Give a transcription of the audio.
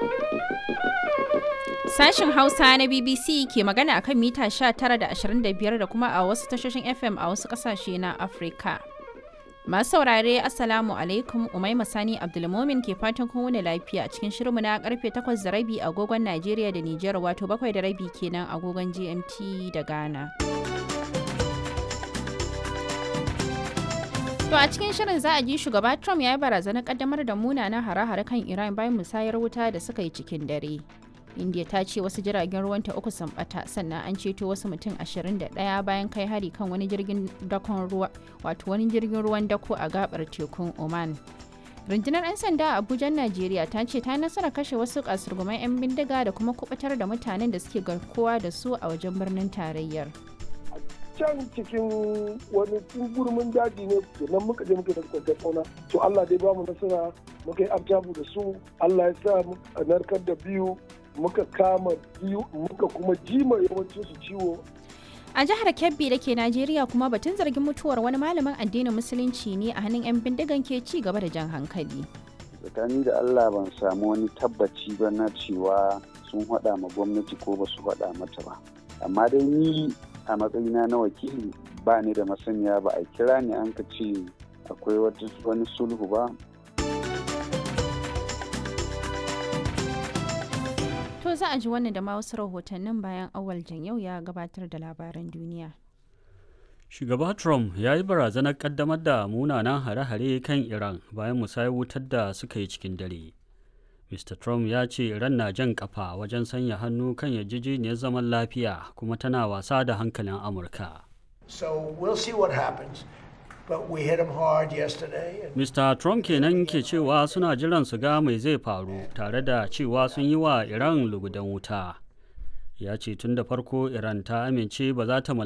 Sashin Hausa na BBC ke magana akan mita 19 da 25 da kuma a wasu tashoshin FM a wasu kasashe na Afirka. Masu saurare Assalamu alaikum Umaima Sani Abdulmomin ke fatan kun wuni lafiya cikin shirinmu na karfe 8 da rabi agogon Najeriya da Nijar wato 7 da rabi kenan agogon GMT da Ghana. To a cikin shirin za a ji shugaba Trump ya yi barazanar kaddamar da munanan hare-hare kan Iran bayan musayar wuta da suka yi cikin dare. India ta ce wasu jiragen ruwanta uku sun bata sannan an ceto wasu mutum 21 bayan kai hari kan wani jirgin dakon ruwa wato wani jirgin ruwan dako a gabar tekun Oman. Rundunar 'yan sanda a Abuja, Najeriya ta ce ta nasara kashe wasu kasurguman 'yan bindiga da kuma kubutar da mutanen da suke garkuwa da su a wajen birnin tarayyar. can cikin wani gurmin daji ne nan muka je muka da kwantar fauna to Allah dai bamu nasara muka yi abjabu da su Allah ya sa a narkar da biyu muka kama biyu muka kuma jima yawancin su ciwo A jihar Kebbi da ke Najeriya kuma batun zargin mutuwar wani malamin addinin musulunci ne a hannun 'yan bindigan ke ci gaba da jan hankali. tsakani da Allah ban samu wani tabbaci ba na cewa sun haɗa ma gwamnati ko ba su haɗa mata ba amma dai ni a matsayina na wakili ba ni da masaniya ba a kira ni an ka ce akwai wani sulhu ba To za a ji wannan da ma wasu rahotannin bayan awal yau ya gabatar da labaran duniya. Shugaba Trump ya yi barazanar kaddamar da munanan hare-hare kan Iran bayan musayar wutar da suka yi cikin dare. Mr. Trump ya ce Iran na jan kafa wajen sanya hannu kan yarjejeniyar zaman lafiya kuma tana wasa da hankalin Amurka. So we'll see what happens. But we hit them hard yesterday. And Mr. Trump kenan ke cewa suna jiran su ga mai zai faru tare da cewa sun yi wa Iran lugudan wuta. Ya ce tun da farko Iran ta amince ba za ta